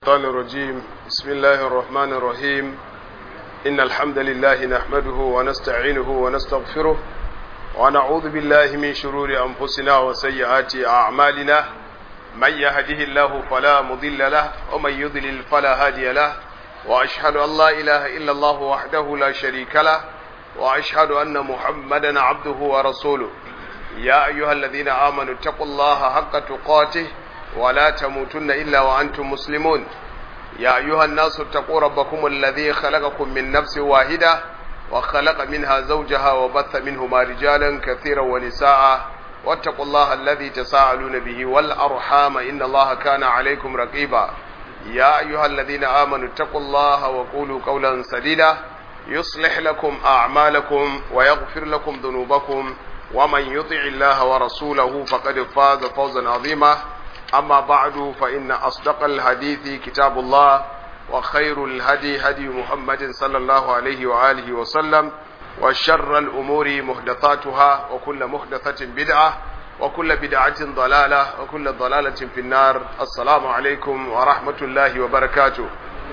الشيطان الرجيم بسم الله الرحمن الرحيم إن الحمد لله نحمده ونستعينه ونستغفره ونعوذ بالله من شرور أنفسنا وسيئات أعمالنا من يهده الله فلا مضل له ومن يضلل فلا هادي له وأشهد أن لا إله إلا الله وحده لا شريك له وأشهد أن محمدا عبده ورسوله يا أيها الذين آمنوا اتقوا الله حق تقاته ولا تموتن إلا وأنتم مسلمون يا أيها الناس اتقوا ربكم الذي خلقكم من نفس واحدة وخلق منها زوجها وبث منهما رجالا كثيرا ونساء واتقوا الله الذي تساءلون به والأرحام إن الله كان عليكم رقيبا يا أيها الذين آمنوا اتقوا الله وقولوا قولا سديدا يصلح لكم أعمالكم ويغفر لكم ذنوبكم ومن يطع الله ورسوله فقد فاز فوزا عظيما أما بعد فإن أصدق الحديث كتاب الله وخير الهدي هدي محمد صلى الله عليه وآله وسلم وشر الأمور محدثاتها وكل محدثة بدعة وكل بدعة ضلالة وكل ضلالة في النار السلام عليكم ورحمة الله وبركاته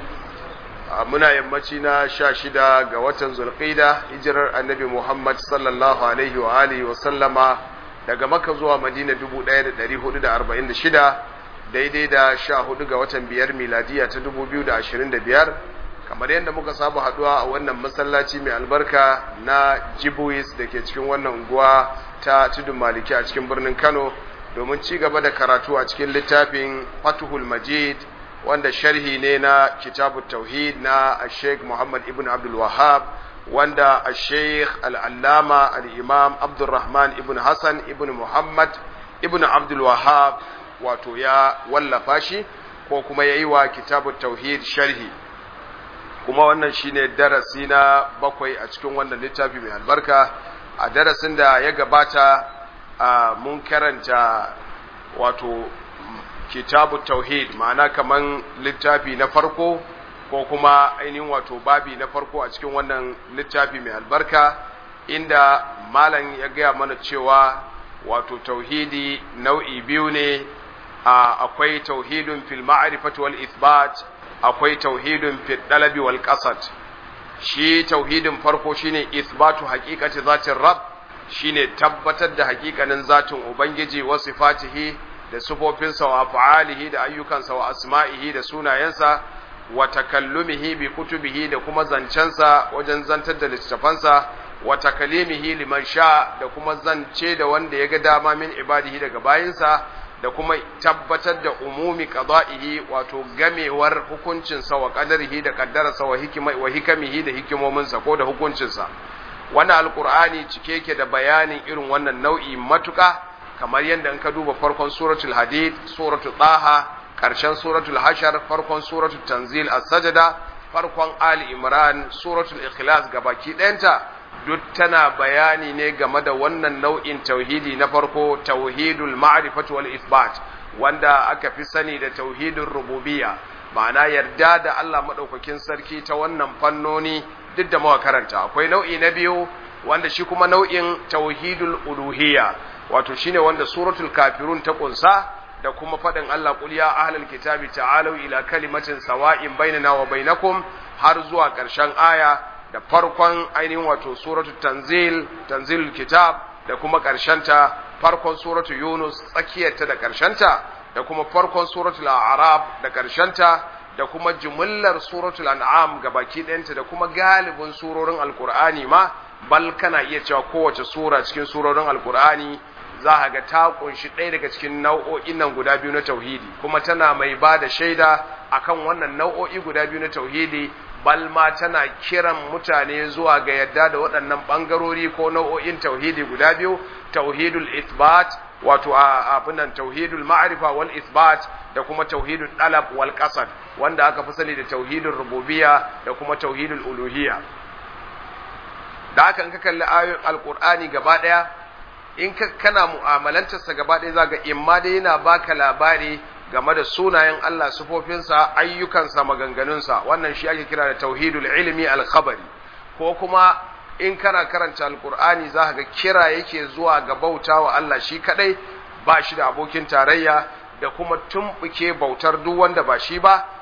muna yammaci na sha shida ga watan zulqida hijirar annabi Muhammad sallallahu alaihi wa alihi wa sallama daga maka zuwa madina 1446 daidai da sha hudu ga watan biyar miladiya ta 2025 kamar yadda muka saba haduwa a wannan masallaci mai albarka na jibuis da ke cikin wannan unguwa ta tudun maliki a cikin birnin kano domin ci gaba da karatu a cikin littafin fatuhul majid wanda sharhi ne na kitabu tauhid na sheikh muhammad ibn abdul wahab wanda a sheikh al'allama al'imam abdulrahman ibn hassan ibn muhammad ibn abdul wahab wato ya wallafa shi ko kuma ya yi wa kitabu tauhid sharhi kuma wannan shine darasi na bakwai a cikin wannan littafi mai albarka a darasin da ya gabata mun karanta wato kitabu tauhid ma'ana kaman littafi na farko ko kuma ainihin wato babi na farko a cikin wannan littafi mai albarka inda malam ya gaya mana cewa wato tauhidi nau'i biyu ne akwai tauhidun fil ma'rifati wal ithbat akwai tauhidun fil dalabi wal qasad shi tauhidin farko shine ithbatu haqiqati zatin rabb shine tabbatar da haƙiƙanin zatin ubangiji wa sifatihi da sufofinsa wa fa'alihi da ayyukansa wa asma'ihi da sunayensa wa takallumihi bi kutubihi da kuma zancensa wajen zantar da littafansa wa takalimihi liman sha da kuma zance da wanda ya ga dama min ibadihi daga bayinsa da kuma tabbatar da umumi qada'ihi wato gamewar hukuncinsa wa qadarihi da kaddararsa wa hikima wa hikamihi da hikimominsa ko da hukuncinsa wannan alqur'ani cike yake da bayanin irin wannan nau'i matuka kamar yadda in ka duba farkon suratul hadid suratul taha ƙarshen suratul hashar farkon suratul tanzil as-sajda farkon ali imran suratul ikhlas gabaki ɗayanta duk tana bayani ne game da wannan nau'in tauhidi na farko tauhidul ma'rifati wal isbat wanda aka fi sani da tauhidin rububiyya ma'ana yarda da Allah madaukakin sarki ta wannan fannoni duk da muka karanta akwai nau'i na biyu wanda shi kuma nau'in tauhidul uluhiyya wato shine wanda suratul kafirun ta kunsa da kuma faɗin Allah qul ya ahlal kitabi ta'alu ila kalimatin sawa'in bainana wa bainakum har zuwa ƙarshen aya da farkon ainihin wato suratul tanzil tanzilul kitab da kuma ta farkon suratul yunus tsakiyarta da ta da kuma farkon suratul a'raf da ta da kuma jumullar suratul an'am gabaki ɗayanta da kuma galibin surorin alqur'ani ma bal kana iya cewa kowace sura cikin surorin alqur'ani za a ga ta kunshi ɗaya daga cikin nau'o'in nan guda biyu na tauhidi kuma tana mai ba da shaida akan wannan nau'o'i guda biyu na tauhidi bal ma tana kiran mutane zuwa ga yadda da waɗannan ɓangarori ko nau'o'in tauhidi guda biyu tauhidul ithbat wato abinan tauhidul ma'rifa wal ithbat da kuma tauhidul dalab wal qasad wanda aka fi sani da tauhidul rububiyya da kuma tauhidul uluhiyya da haka in ka kalli ayoyin alqur'ani gaba ɗaya in ka kana mu'amalantarsa gaba ɗaya za ga imma dai yana baka labari game da sunayen Allah sufofinsa ayyukansa maganganunsa wannan shi ake kira da tauhidul ilmi al-khabari ko kuma in kana karanta alkur'ani za ga kira yake zuwa ga bauta wa Allah shi kadai ba shi da abokin tarayya da kuma tumbuke bautar duk wanda ba shi ba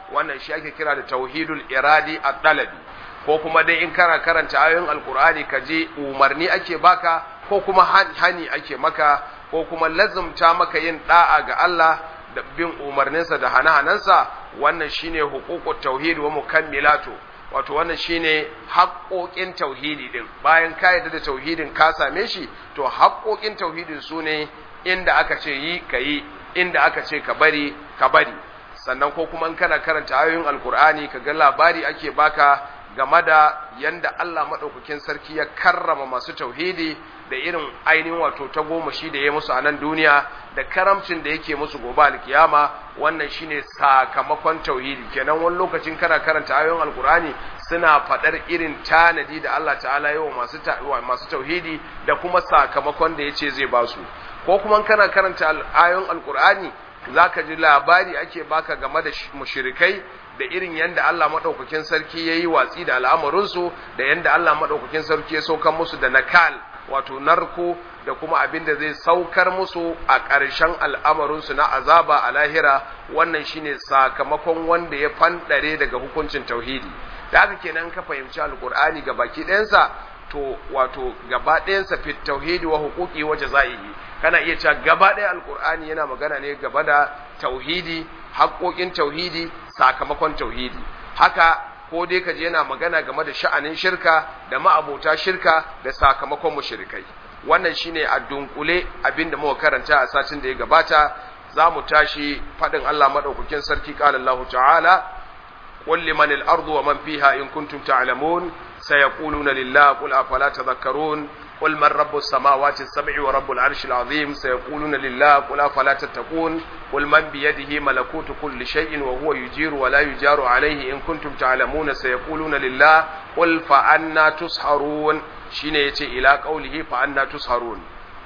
wannan shi ake kira da tauhidul iradi ad-dalabi ko kuma dai in kana karanta ayoyin alkur'ani ka je umarni ake baka ko kuma hani ake maka ko kuma lazumta maka yin da'a ga Allah da bin umarninsa da hane-hanensa wannan shine huququt tauhid wa mukammilatu wato wannan shine haƙoƙin tauhidi din bayan ka yarda da tauhidin ka same shi to haƙoƙin tauhidin su ne inda aka ce yi ka yi inda aka ce ka bari ka bari sannan ko kuma in kana karanta ayoyin alkur'ani ka ga labari ake baka game da yanda Allah maɗaukakin sarki ya karrama masu tauhidi da irin ainihin wato ta goma shi da ya musu a nan duniya da karamcin da yake musu gobe alkiyama wannan shine sakamakon tauhidi kenan wani lokacin kana karanta ayoyin alkur'ani suna faɗar irin tanadi da Allah ta'ala yawa masu masu tauhidi da kuma sakamakon da yace zai ba su ko kuma kana karanta ayoyin alkur'ani zaka ji labari ake baka game da mushrikai da irin yadda Allah maɗaukakin sarki ya yi watsi da al'amuransu da yadda Allah maɗaukakin sarki ya saukar musu da nakal wato narko da kuma abin da zai saukar musu a ƙarshen al'amarinsu na azaba a lahira wannan shine sakamakon wanda ya fanɗare daga hukuncin tauhidi da haka kenan ka fahimci alƙur'ani ga baki ɗayansa to wato gaba ɗayansa fit tauhidi wa hukuki wa jaza'ihi kana iya cewa gaba ɗaya alƙur'ani yana magana ne gaba da tauhidi haƙoƙin tauhidi sakamakon tauhidi haka ko dai kaje yana magana game da sha'anin shirka da ma'abota shirka da sakamakon mushrikai wannan shine a dunkule abinda muka karanta a satin da ya gabata za mu tashi faɗin Allah madaukakin sarki qala Allah ta'ala qul liman al-ardu wa man fiha in kuntum ta'lamun sayaquluna lillahi qul afala tadhakkarun قل من رب السماوات السبع ورب العرش العظيم سيقولون لله قل أفلا تتقون قل من بيده ملكوت كل شيء وهو يجير ولا يجار عليه إن كنتم تعلمون سيقولون لله قل فأنا تسحرون شين يتي إلى قوله فأنا تسحرون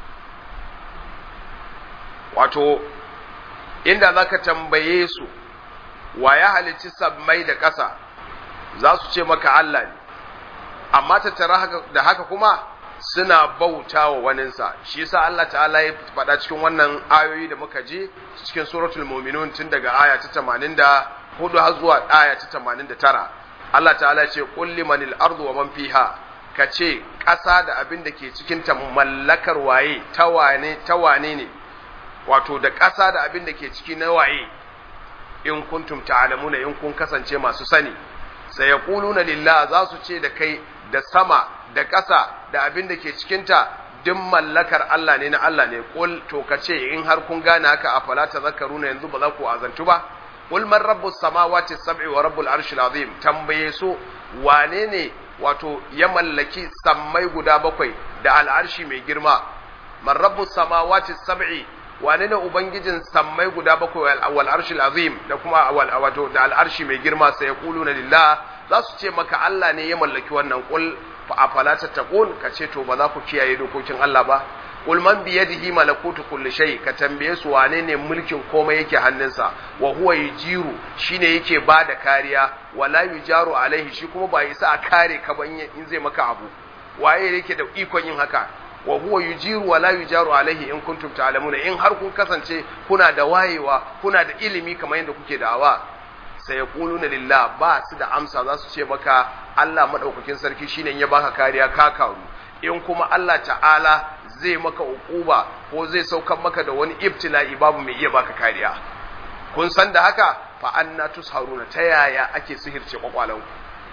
wato inda zaka tambaye su wa ya halicci sammai da ƙasa za su ce maka Allah ne amma tattara da haka kuma suna bauta wa waninsa shi yasa Allah ta'ala ya faɗa cikin wannan ayoyi da muka ji cikin suratul mu'minun tun daga aya ta 84 har zuwa aya ta 89 Allah ta'ala ce qul limanil ardu wa man fiha kace ƙasa da abin da ke cikin ta mallakar waye ta wane ta wane ne wato da ƙasa da abin da ke ciki na waye in kuntum ta'lamuna in kun kasance masu sani sai yaquluna lillah za su ce da kai da sama da ƙasa da abin da ke cikinta duk mallakar Allah ne na Allah ne kul to ka ce in har kun gane haka a fala tazakkaruna yanzu ba za ku azantu ba kul man rabbus samawati sab'i wa rabbul arshil azim tambaye su wane ne wato ya mallaki sammai guda bakwai da al'arshi mai girma man rabbus samawati sab'i wane ne ubangijin sammai guda bakwai wal arshil azim da kuma wato da al'arshi mai girma sai yaquluna lillah za su ce maka Allah ne ya mallaki wannan kul fa afala tattaqun ka ce to ba za ku kiyaye dokokin Allah ba qul man bi yadihi malakutu kulli shay ka tambaye su wane ne mulkin komai yake hannunsa wa huwa yujiru shine yake bada kariya wala yujaru alaihi shi kuma ba yasa a kare ka ban in zai maka abu waye yake da ikon yin haka wa huwa yujiru wala yujaru alaihi in kuntum ta'lamuna in har kun kasance kuna da wayewa kuna da ilimi kamar yadda kuke da'awa sai ya na lillah ba su da amsa za su ce maka Allah maɗaukakin sarki shine ya baka kariya ka karu in kuma Allah ta'ala zai maka uquba ko zai saukan maka da wani ibtila'i babu mai iya baka kariya kun san da haka fa anna tusharuna ta yaya ake sihirce kwakwalan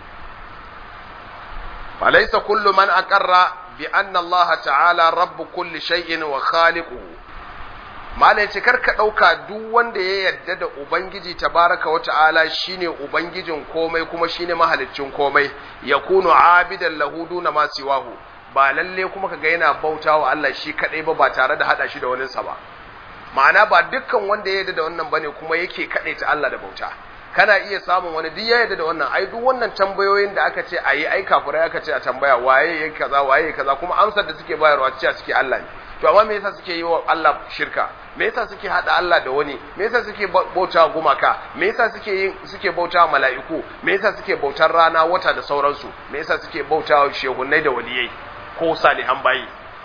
fa laysa kullu man aqarra bi anna Allah ta'ala rabb kulli shay'in wa khaliquhu mala ya ce karka ɗauka duk wanda ya yarda da ubangiji tabaraka wa ta'ala shine ubangijin komai kuma shine mahaliccin komai ya kunu abidan lahu duna ma siwahu ba lalle kuma kaga yana bauta wa Allah shi kadai ba ba tare da hada shi da waninsa ba ma'ana ba dukkan wanda ya yarda da wannan bane kuma yake kadai ta Allah da bauta kana iya samun wani duk ya yarda da wannan ai duk wannan tambayoyin da aka ce ayi ai kafirai aka ce a tambaya waye yake kaza waye yake kaza kuma amsar da suke bayarwa cewa suke Allah ne to amma me yasa suke yi wa Allah shirka me yasa suke hada Allah da wani me yasa suke bauta gumaka me yasa suke yin suke bauta mala'iku me yasa suke bautar rana wata da sauransu me yasa suke bauta shehunnai da waliyai ko salihan bayi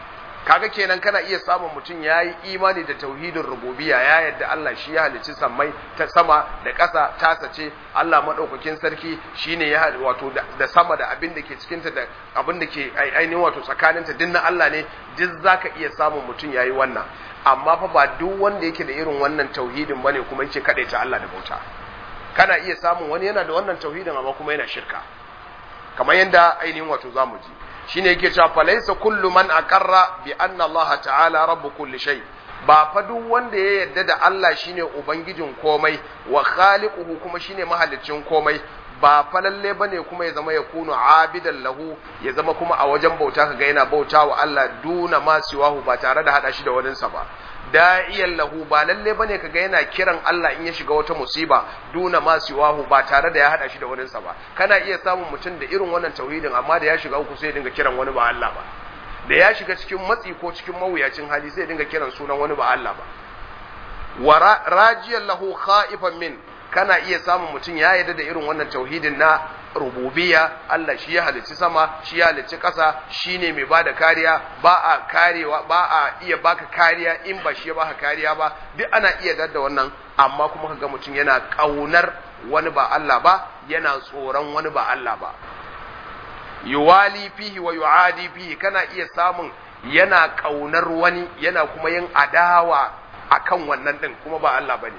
kaga kenan kana iya samun mutum ya yi imani da tauhidin rububiyya ya yadda Allah shi ya halicci sammai ta sama da ƙasa tasa ce Allah maɗaukakin sarki shine ya wato da sama da abin da ke cikinta da abin da ke ainihin wato tsakaninta duk na Allah ne duk zaka iya samun mutum ya yi wannan amma fa ba duk wanda yake da irin wannan tauhidin bane kuma yake ta Allah da bauta kana iya samun wani yana da wannan tauhidin amma kuma yana shirka kamar yadda ainihin wato zamu ji shine yake cewa falaysa kullu man aqarra bi anna Allah ta'ala rabbu kulli shay ba fa duk wanda ya yarda da Allah shine ubangijin komai wa khaliquhu kuma shine mahaliccin komai ba fa lalle bane kuma ya zama ya kunu abidan lahu ya zama kuma a wajen bauta kaga yana bauta wa Allah duna ma siwahu ba tare da hada shi da waninsa ba da'iyan lahu ba lalle bane kaga yana kiran Allah in ya shiga wata musiba duna ma siwahu ba tare da ya hada shi da waninsa ba kana iya samun mutum da irin wannan tauhidin amma da ya shiga uku sai ya dinga kiran wani ba Allah ba da ya shiga cikin matsi ko cikin mawuyacin hali sai ya dinga kiran sunan wani ba Allah ba wa rajiyan lahu khaifan min kana iya samun mutum ya yarda da irin wannan tauhidin na rububiyya Allah shi ya halicci sama shi ya halicci ƙasa shine mai bada kariya ba a karewa ba a iya baka kariya in ba shi ya baka kariya ba duk ana iya da wannan amma kuma kaga mutum yana kaunar wani ba Allah ba yana tsoron wani ba Allah ba yuwali fihi wa yuadi fihi kana iya samun yana kaunar wani yana kuma yin adawa akan wannan din kuma ba Allah bane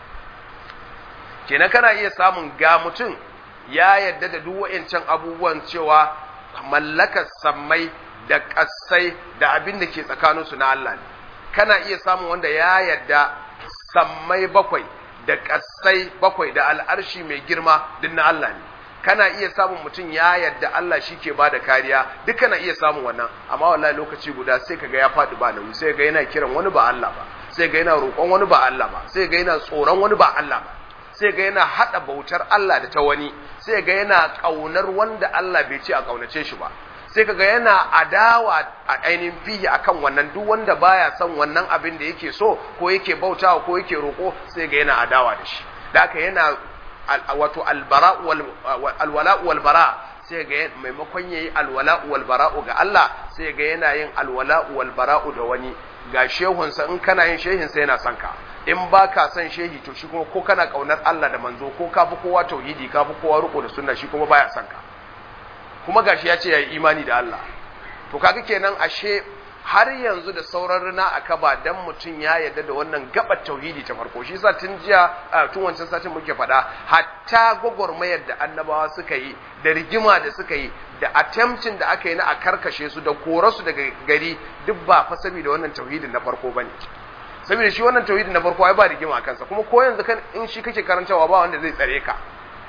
kenan kana iya samun ga mutum ya yadda da duk wa'ancan abubuwan cewa mallakar sammai da ƙasai da abin da ke tsakaninsu na Allah ne kana iya samun wanda ya yadda sammai bakwai da ƙasai bakwai da al'arshi mai girma duk na Allah ne kana iya samun mutum ya yadda Allah shi ke ba da kariya duk kana iya samun wannan amma wallahi lokaci guda sai kaga ya faɗi ba nauyi sai ga yana kiran wani ba Allah ba sai ga yana roƙon wani ba Allah ba sai ga yana tsoron wani ba Allah ba sai ga yana haɗa bautar Allah da ta wani sai ga yana ƙaunar wanda Allah bai ce a ƙaunace shi ba sai kaga yana adawa a ainihin fihi akan wannan duk wanda baya son wannan abin da yake so ko yake bautawa ko yake roƙo sai ga yana adawa da shi da haka yana wato albara alwala wal bara sai ga maimakon yayi alwala wal bara'u ga Allah sai ga yana yin alwala wal bara'u da wani ga shehunsa in kana yin shehinsa yana son ka in ba ka son shehi to shi kuma ko kana kaunar Allah da manzo ko ka fi kowa tauhidi ka fi kowa riko da sunna shi kuma baya son ka kuma gashi ya ce yayi imani da Allah to kaga kenan ashe har yanzu da sauran rina a kaba dan mutum ya yarda da wannan gabar tauhidi ta farko shi yasa tun jiya tun wancan satin muke faɗa hatta gwagwarmayar da annabawa suka yi da rigima da suka yi da attempting da aka yi na a karkashe su da korasu daga gari duk ba fa saboda wannan tauhidin na farko bane saboda shi wannan tauhidin na farko ai ba rigima a kansa kuma ko yanzu kan in shi kake karantawa ba wanda zai tsare ka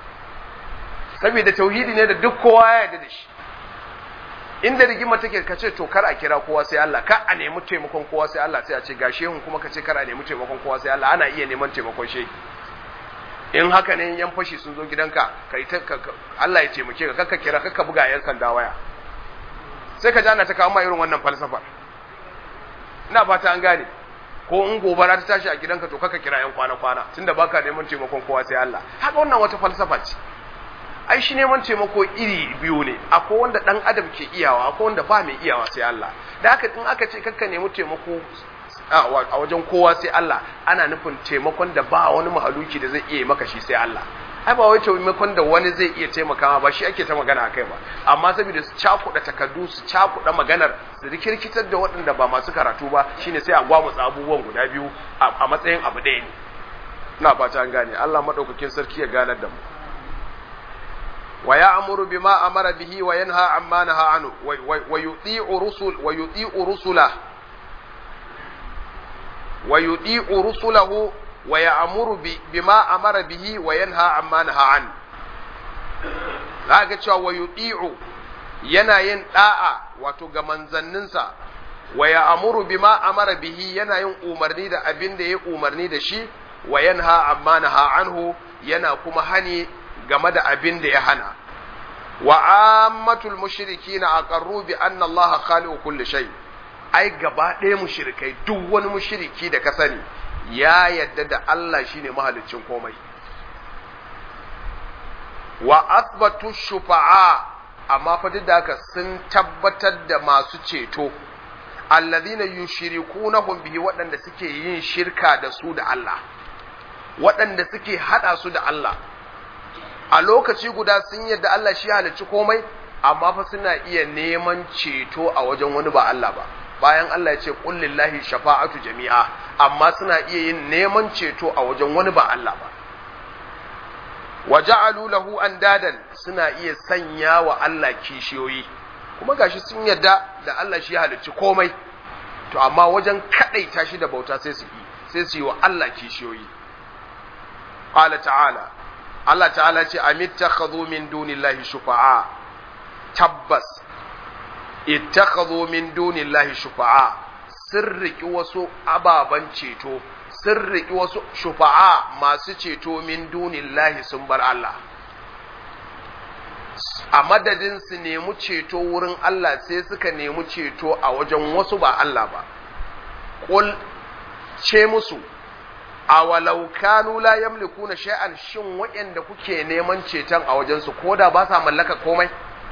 saboda tauhidi ne da duk kowa ya yarda da shi inda rigima take ka ce to kar a kira kowa sai Allah ka a nemi taimakon kowa sai Allah sai a ce ga shehun kuma ka ce kar a nemi taimakon kowa sai Allah ana iya neman taimakon shehi in haka ne yan fashi sun zo gidanka kai ta Allah ya taimake ka kakka kira kakka buga yan sanda waya sai ka ji ana ta kawo ma irin wannan falsafa ina fata an gane ko in gobara ta tashi a gidanka to kakka kira yan kwana kwana tunda baka neman taimakon kowa sai Allah haka wannan wata falsafa ce ai shi neman taimako iri biyu ne akwai wanda dan adam ke iyawa akwai wanda ba mai iyawa sai Allah da haka in aka ce kakka nemi taimako a wajen kowa sai Allah ana nufin taimakon da ba wani mahaluki da zai iya maka shi sai Allah ai ba wai taimakon da wani zai iya taimakawa ba shi ake ta magana akai ba amma saboda su cakuɗa takardu su cakuɗa maganar su rikirkitar da waɗanda ba masu karatu ba shine sai a gwamutsa abubuwan guda biyu a matsayin abu ɗaya ne ina fata an gane Allah madaukakin sarki ya ganar da mu ويأمر بما أمر به وينهى عما نهى عنه ويطيع رسل ويطيع رسله ويطيع رسله ويأمر بما أمر به وينهى عما نهى عنه zaka cewa wa yuti'u yana yin da'a wato ga manzanninsa wa ya'muru bima amara bihi yana yin umarni da abin da ya umarni da shi wa yanha amma naha anhu yana kuma hani game da abin da ya hana wa ammatul mushrikina aqarru bi anna allaha khaliqu kulli shay ai gaba ɗaya mushrikai duk wani mushriki da ka sani ya yadda da Allah shine mahaliccin komai wa asbatu shufa'a amma fa duk da haka sun tabbatar da masu ceto alladhina yushrikunahum bihi waɗanda suke yin shirka da su da Allah waɗanda suke hada su da Allah a lokaci guda sun yadda Allah shi halicci komai amma fa suna iya neman ceto a wajen wani ba Allah ba bayan Allah ya ce qul lillahi shafa'atu jami'a amma suna iya yin neman ceto a wajen wani ba Allah ba wa ja'alu lahu andadan suna iya sanya wa Allah kishiyoyi kuma gashi sun yadda da Allah shi halicci komai to amma wajen kadaita shi da bauta sai su yi sai su yi wa Allah kishiyoyi qala ta'ala Allah ta'ala ce amittakhadhu min dunillahi shufa'a tabbas ittakhadhu min dunillahi shufa'a sirriki wasu ababan ceto sirriki wasu shufa'a masu ceto min dunillahi sun bar Allah a madadin su nemi ceto wurin Allah sai suka nemi ceto a wajen wasu ba Allah ba qul ce musu awalau kanu la yamlikuna shay'an shin waɗanda kuke neman ceton a wajensu koda ba sa mallaka komai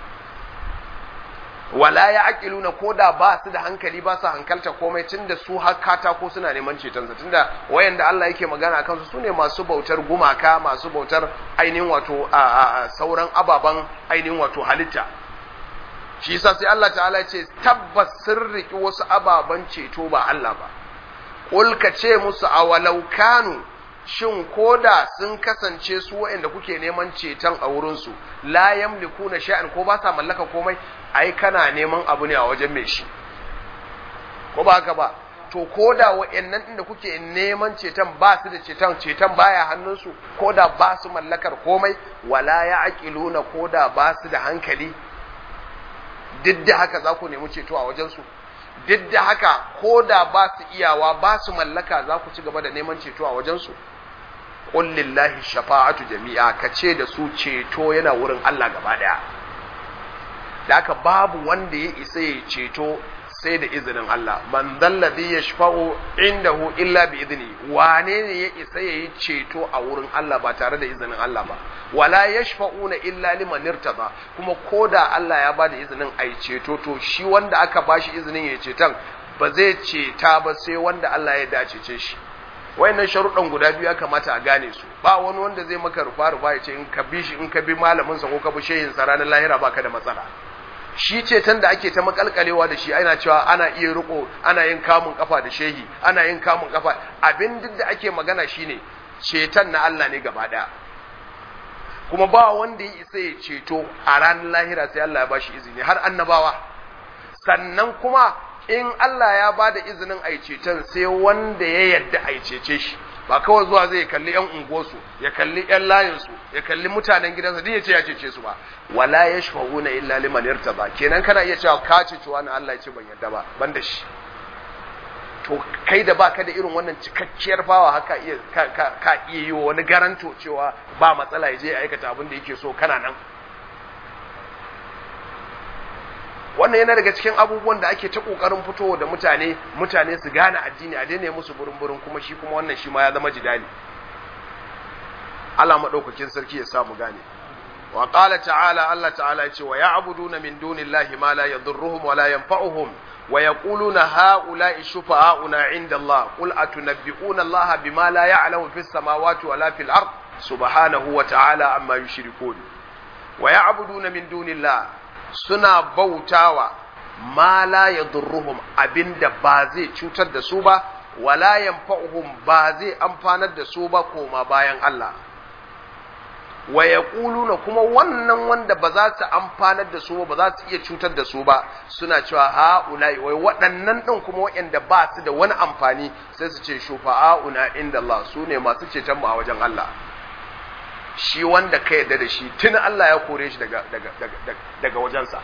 wala ya aqiluna koda ba su da hankali ba su hankalta komai tunda su har katako suna neman ceton sa tunda wayanda Allah yake magana akan su sune masu bautar gumaka masu bautar ainihin wato a sauran ababan ainihin wato halitta shi yasa sai Allah ta'ala ya ce tabbas sirriki wasu ababan ceto ba Allah ba Ƙul ka ce musu a walau kanu shin koda sun kasance su waɗanda kuke neman ceton a wurinsu la yamliku na sha'an ko ba sa mallaka komai ai kana neman abu ne a wajen mai shi ko ba haka ba to koda waɗannan inda kuke neman ceton ba su da ceton ceton baya hannunsu koda ba su mallakar komai wala ya aqiluna koda ba su da hankali duk da haka za ku nemi ceto a wajensu duk da haka ko da ba su iyawa ba su mallaka za ku ci gaba da neman ceto a wajensu ƙullillahi shafa'atu jami'a ka ce da su ceto yana wurin Allah gaba daya da haka babu wanda ya isa ya ceto sai da izinin Allah man dalladhi yashfa'u indahu illa bi idni wane ne ya isa yayi ceto a wurin Allah ba tare da izinin Allah ba wala yashfa'una illa liman irtada kuma koda Allah ya bada izinin ai ceto to shi wanda aka bashi izinin ya ceton ba zai ceta ba sai wanda Allah ya dace ce shi wayannan sharuɗan guda biyu ya kamata a gane su ba wani wanda zai maka rufa rufa ya ce in ka bi shi in ka bi malamin sa ko ka bi shehin sa ranar lahira baka da matsala shi ceton da ake ta makalkalewa da shi ana cewa ana iya riko ana yin kamun kafa da shehi ana yin kamun kafa abin duk da ake magana shine ceton na Allah ne gaba daya kuma ba wanda ya isa ya ceto a ranar lahira sai Allah ya bashi izini har annabawa sannan kuma in Allah ya ba da izinin a ceton sai wanda ya yadda a cece shi ba kawai zuwa zai kalli yan unguwarsu ya kalli yan layinsu ya kalli mutanen gidansa duk ya ce ya cece su ba wala yashfa'una illa liman irtada kenan kana iya cewa ka cece wani Allah ya ce ban yadda ba ban da shi to kai da baka da irin wannan cikakkiyar bawa haka iya ka, ka, ka iya yi wa wani garanto cewa ba matsala ya je ya aikata abin da yake so kana nan wannan yana daga cikin abubuwan da ake ta kokarin fitowa da mutane mutane su gane addini a daina musu burin-burin kuma shi kuma wannan shi ma ya zama jidali Allah madaukakin sarki ya samu gane wa qala ta'ala Allah ta'ala ya ce wa ya'buduna min dunillahi ma la yadurruhum wa la yanfa'uhum wa yaquluna ha'ula'i shufa'auna 'inda Allah qul atunabbi'una Allah bima la ya'lamu fis samawati wa la fil ard subhanahu wa ta'ala amma yushrikun wa ya'buduna min dunillahi suna bautawa ma la yadurruhum abinda ba zai cutar da su ba wala yanfa'uhum ba zai amfanar da su ba koma bayan Allah wa yaquluna kuma wannan wanda ba za su amfanar da su ba ba za su iya cutar da su ba suna cewa ha'ulai wai waɗannan ɗin kuma waɗanda ba su da wani amfani sai su ce shufa'auna inda Allah su ne masu ceton mu a wajen Allah shi wanda ka yarda da shi tun Allah ya kore shi daga daga daga daga wajensa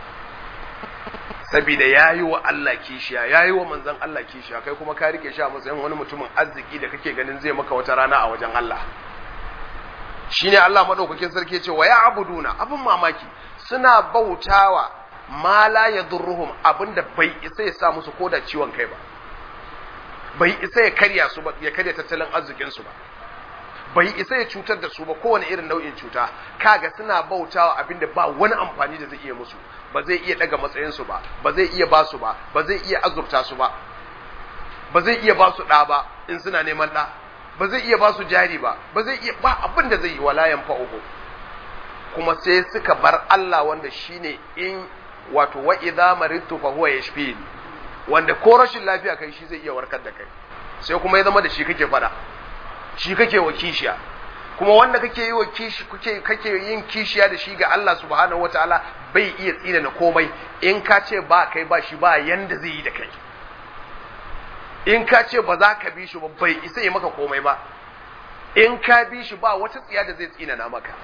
saboda yayi wa Allah kishiya yayi wa manzon Allah kishiya kai kuma ka rike shi a matsayin wani mutumin arziki da kake ganin zai maka wata rana a wajen Allah shine Allah madaukakin sarki ce wa ya'buduna abin mamaki suna bautawa ma la yadurruhum abinda bai isa ya sa musu koda ciwon kai ba bai isa ya karya su ba ya karya tattalin arzikin su ba bai isa ya cutar da su ba kowane irin nau'in cuta kaga suna bautawa abinda ba wani amfani da zai iya musu ba zai iya daga matsayinsu ba ba zai iya ba su ba ba zai iya azurta su ba ba zai iya ba su ɗa ba in suna neman ɗa ba zai iya ba su jari ba ba zai iya ba abin da zai yi wala yanfa'uhu kuma sai suka bar Allah wanda shine in wato wa idza maridtu fa huwa yashfin wanda ko rashin lafiya kai shi zai iya warkar da kai sai kuma ya zama da shi kake fada shi kake wa kishiya kuma wanda kake yi wa kishi kake kake yin kishiya da shi ga Allah subhanahu wataala bai iya tsina na komai in ka ce ba kai ba shi ba yanda zai yi da kai in ka ce ba za ka bi shi ba bai isa yi maka komai ba in ka bi shi ba wata tsiya da zai tsina na maka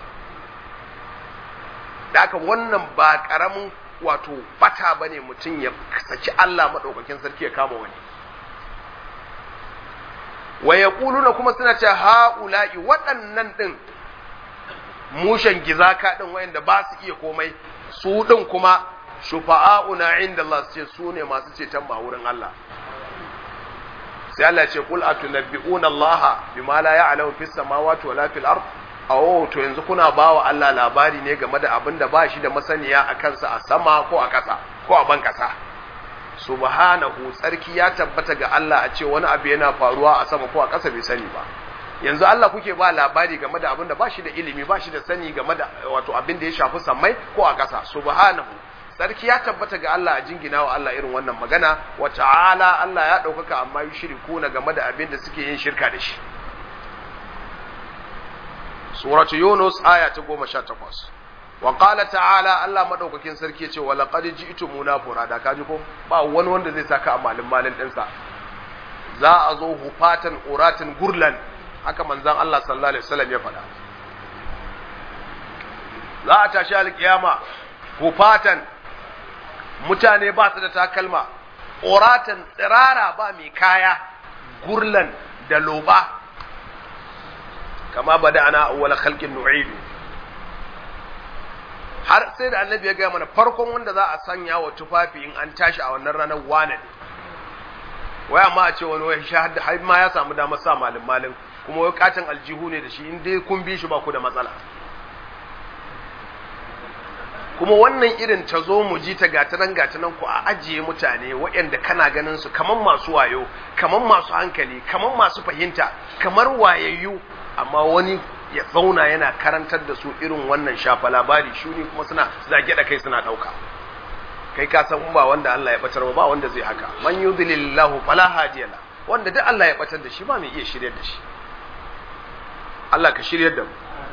da haka wannan ba karamin wato bata bane mutum ya saki Allah madaukakin sarki ya kama wani wa yaquluna kuma suna cewa haula'i waɗannan din mushen gizaka din wayanda ba su iya komai su din kuma shufa'auna inda Allah su ce su ne masu ceton ba wurin Allah sai Allah ya ce qul atunabbi'una Allah bima la ya'lamu fis samawati wala fil ard awo to yanzu kuna bawa Allah labari ne game da abin da ba shi da masaniya a kansa a sama ko a ƙasa ko a ban ƙasa subhanahu tsarki ya tabbata ga Allah a ce wani abu yana faruwa a sama ko a ƙasa bai sani ba yanzu Allah kuke ba labari game da abin da ba shi da ilimi ba shi da sani game da wato abin da ya shafi sammai ko a ƙasa subhanahu sarki ya tabbata ga Allah a jingina wa Allah irin wannan magana wa ta'ala Allah ya ɗaukaka amma yi shiriku na game da abin da suke yin shirka da shi suratu yunus aya ta goma sha takwas wa qala ta'ala Allah madaukakin sarki ya ce wa laqad ji'tumuna furada kaji ko ba wani wanda zai saka a malin malin ɗinsa za a zo hufatan uratin gurlan haka manzon Allah sallallahu alaihi wasallam ya faɗa za a tashi alkiyama hufatan mutane ba su da takalma oratan tsirara ba mai kaya gurlan da loba kama bada ana awwala khalqin nu'idu har sai da annabi ya gaya mana farkon wanda za a sanya wa tufafi in an tashi a wannan ranar wane ne wai amma a ce wani wai shahada har ma ya samu damar sa malin malin kuma wai katin aljihu ne da shi in dai kun bi shi ba ku da matsala kuma wannan irin ta zo mu ji ta gatanan gatanan ku a ajiye mutane waɗanda kana ganin su kamar masu wayo kamar masu hankali kamar masu fahimta kamar wayayyu amma wani ya zauna yana karantar da su irin wannan shafa labari shuni kuma suna zage da kai suna ɗauka kai ka san ba wanda Allah ya batar ba wanda zai haka man yudlilillahu fala hadiya wanda duk Allah ya batar da shi ba mai iya shiryar da shi Allah ka shiryar da mu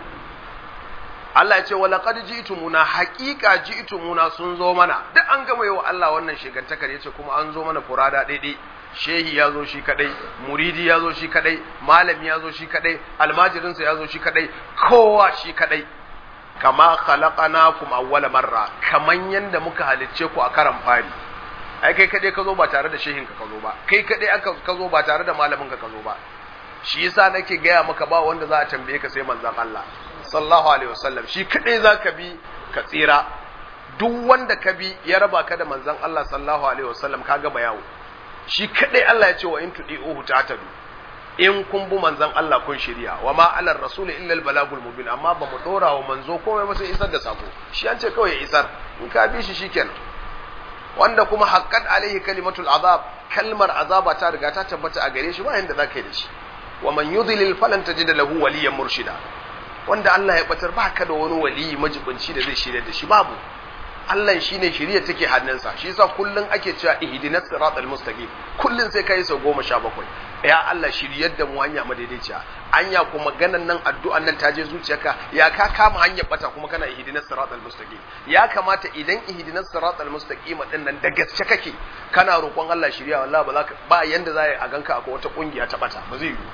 Allah ya ce wa laqad ji'tumuna haqiqa ji'tumuna sun zo mana duk an gama yau Allah wannan shigantakar yace kuma an zo mana furada daidai shehi ya zo shi kadai muridi ya zo shi kadai malami ya zo shi kadai almajirinsa ya zo shi kadai kowa shi kadai kama khalaqnakum awwala marra kaman yanda muka halicce ku a karan fari ai kai kadai ka zo ba tare da shehin ka ka zo ba kai kadai aka ka zo ba tare da malamin ka ka zo ba shi yasa nake gaya maka ba wanda za a tambaye ka sai manzon Allah sallallahu alaihi wasallam shi kadai zaka bi ka tsira duk wanda ka bi ya raba ka da manzon Allah sallallahu alaihi wasallam ka gama yawo shi kadai Allah ya ce wa in tudi'uhu tatadu in kun bi manzon Allah kun shirya wa ma alar rasul illa al balagul mubin amma ba mu dora wa manzo komai ba sai isar da sako shi an ce kawai ya isar in ka bi shi shikenan wanda kuma haqqat alaihi kalimatul azab kalmar azaba ta riga ta tabbata a gare shi ba yanda zaka yi da shi wa man yudlil falan tajida lahu waliyan murshida wanda Allah ya batar ba ka da wani waliyi majibinci da zai shirya da shi babu Allah shine shirya take hannunsa shi yasa kullun ake cewa ihdinas siratal mustaqim kullun sai kai sau goma sha bakwai ya Allah shiryar da mu hanya madaidaiciya anya kuma ganan nan addu'an nan ta je zuciyarka ya ka kama hanyar bata kuma kana ihdinas siratal mustaqim ya kamata idan ihdinas siratal mustaqim din nan da gaske kake kana roƙon Allah shirya wallahi ba za ka ba yanda za a ganka akwai wata kungiya ta bata ba zai yi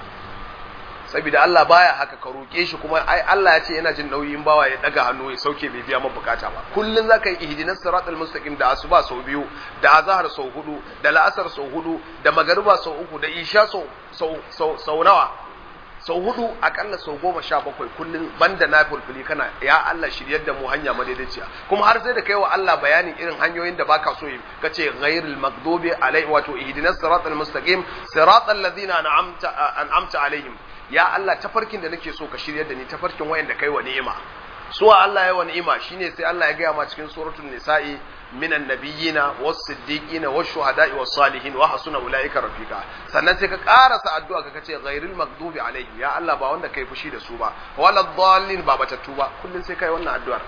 saboda Allah baya haka ka roƙe shi kuma ai Allah ya ce yana jin nauyin bawa ya daga hannu ya sauke bai biya maka bukata ba kullun zaka yi ihdinas siratal mustaqim da asuba sau biyu da azhar sau hudu da la'asar sau hudu da magariba sau uku da isha sau sau sau, sau nawa sau hudu akalla sau goma sha bakwai kullun banda na fulfuli kana ya Allah shiryar da mu hanya madaidaiciya kuma har sai da kai wa Allah bayanin irin hanyoyin da baka so yi kace ghairil maghdubi alai wato ihdinas siratal mustaqim siratal ladzina an'amta an'amta alaihim ya Allah tafarkin da nake so ka shiryar da ni tafarkin wayanda kai wa ni'ima suwa Allah ya wa ni'ima shine sai Allah ya gaya ma cikin suratul nisa'i minan nabiyina was siddiqina was shuhada'i was salihin wa hasuna ulaika rafiqa sannan sai ka karasa addu'a ka kace ghairil maghdubi alaihim ya Allah ba wanda kai fushi da su ba wala dhallin ba batattu ba kullun sai kai wannan addu'ar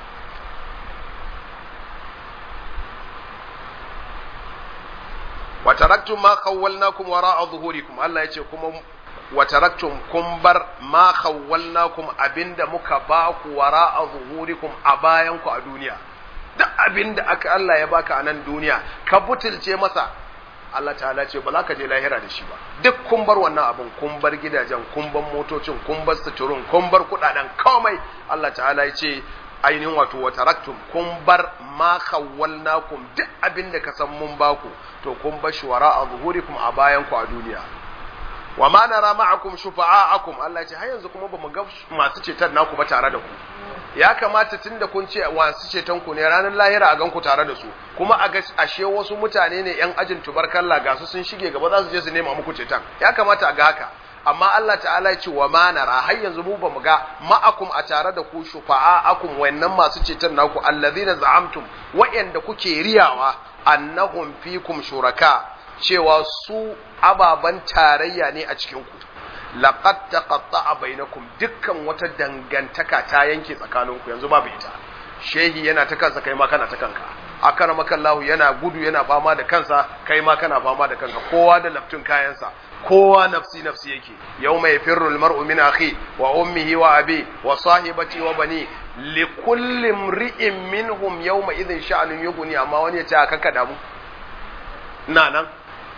wa taraktum ma khawwalnakum wara'a zuhurikum Allah yace kuma wa taraktum kun bar ma khawwalnakum abinda muka ba ku wara'a zuhurikum a bayan ku a duniya duk abinda aka Allah ya baka a nan duniya ka butulce masa Allah ta'ala ce ba za ka je lahira da shi ba duk kun bar wannan abin kun bar gidajen kun bar motocin kun bar suturun kun bar kudaden komai Allah ta'ala ya ce ainihin wato wa taraktum kun bar ma khawwalnakum duk abin da ka san mun baku to kun bar shuwara a zuhurikum a bayan ku a duniya wa ma nara ma'akum shufa'akum Allah ya ce har yanzu kuma bamu ga masu ceton naku ba tare da ku ya kamata tunda kun ce masu ceton ku ne ranar lahira a gan ku tare da su kuma a ga ashe wasu mutane ne yan ajin tubarkalla ga su sun shige gaba za su je su nema muku ceton ya kamata a ga haka amma Allah ta'ala ya ce wa ma nara har yanzu mu bamu ga ma'akum a tare da ku shufa'akum wayannan masu ceton naku allazina za'amtum wa'anda kuke riyawa annahum fikum shuraka cewa su ababan tarayya ne a cikin ku laqad taqatta'a bainakum dukkan wata dangantaka ta yanke tsakaninku yanzu babu ita shehi yana ta kansa kai ma kana ta kanka akana makallahu yana gudu yana fama da kansa kai ma kana fama da kanka kowa da laftun kayansa kowa nafsi nafsi yake yawma yafirru almar'u min akhi wa ummihi wa abi wa sahibati wa bani li kulli imri'in minhum yawma idhin sha'anun yughni amma wani ya ce aka kada mu ina nan